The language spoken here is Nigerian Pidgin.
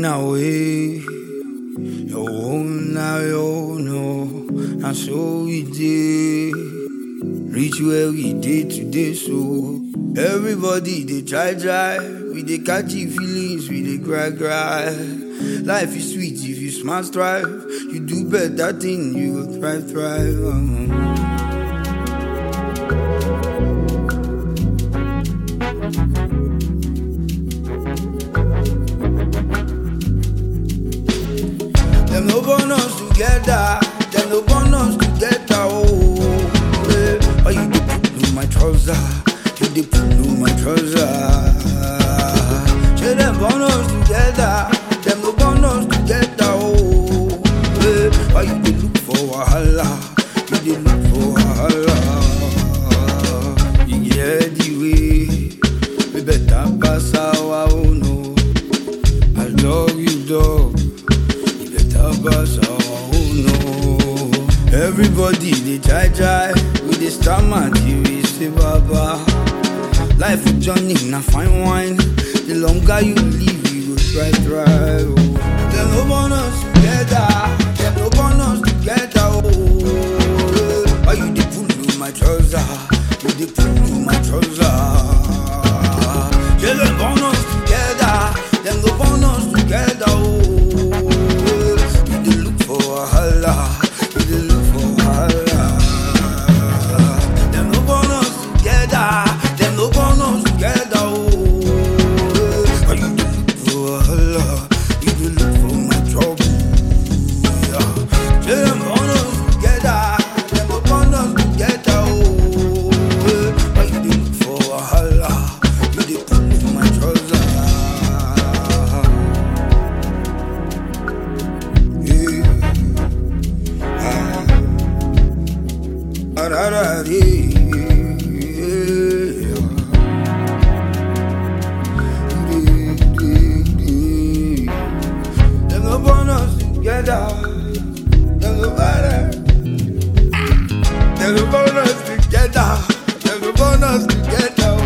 running away. Your own now, you know. And so we did. Reach where we did today, so everybody they try drive. We they catchy feelings, we they cry cry. Life is sweet if you smart strive. You do better thing, you will thrive thrive. um. Them no born us together. Them no born us together. Oh, yeah. oh you dey pull my trouser. You dey pull my trouser. Say them born us together. Them no born us together. Oh, yeah. oh you dey look for wahala. You dey look for wahala. You get the way. We better pass our own. No. I love you, dog. You better pass our own. No. Everybody they try try. We they stammer till we say baba. Life with Johnny na fine wine. The longer you live, you go try try. Oh. Them no born us together. Them no born us together. Oh, Why you dey pull my trouser? You dey pull my trouser. Yeah, them born us together. Them go born us together. Oh, you dey look for wahala. You dey look for wahala. Them no born us together. Them no born us together. Oh, you dey look for wahala. You dey look for my trouble. Yeah. Say them born us together. Them go born us together. Oh, why you dey look for wahala? You dey pull my trouser. Yeah. Ah. Ah, da, da, dee. Yeah. Dee, dee, dee. Them go born us together. Them go born us. Them go born us together. Them go born us together.